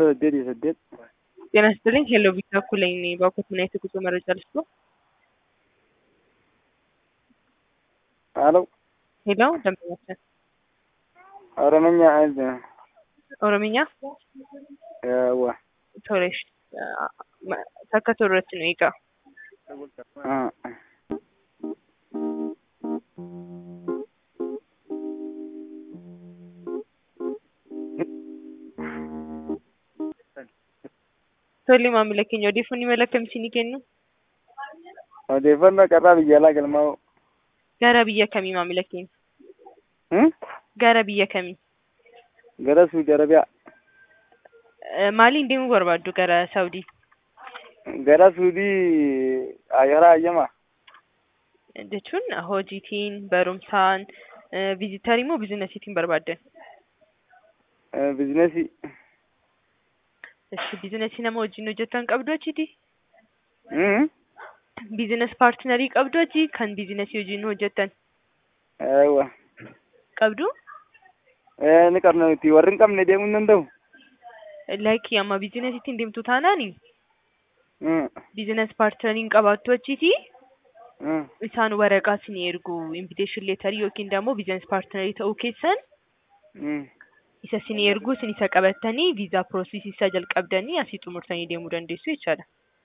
saddeetii saddeet ጤና ይስጥልኝ ሄሎ ቪታ ኩለኝ ነኝ። በኩት ምን አይነት ጉዞ መረጃ ልስጥ? አሎ ሄሎ ደንበኛችን ኦሮምኛ አንድ ኦሮምኛ ዋ ቶሬሽ ተከቶረት ነው ይጋ Tole maamila keenya odeeffannoo mala akkamiitiin kennu? odeeffannoo qarraa biyya alaa galmaa'u Gara biyya kamii maamila keenya? Gara biyya kamii? gara suudi arabiyaa Eh, Maaliin deemuu barbaaddu gara Saawudii? gara suudii ayyaraa ayyamaa Jechuun hojiitiin, barumsaan, eh, viizitarii moo biizinasiitiin barbaaddan? bizinesii Eshi biizinasii nama wajjin hojjetan qabdu achiiti? Biizines paartinarii qabdu achi kan biizinasii wajjin hojjetan wa qabdu? ni qabna nuti warri hin qabne deemuu hin danda'u Laayikii amma biizinasiitiin deemtu taanaani biizines paartinariin qabaattu achiiti isaan waraqaa isin ergu invitation leetarii yookiin immoo biizines paartinarii ta'uu keessan isa isin ergu isin isa qabattanii viizaa piroosesii isaa jalqabdanii asii xumurtanii deemuu dandeessu jechaadha.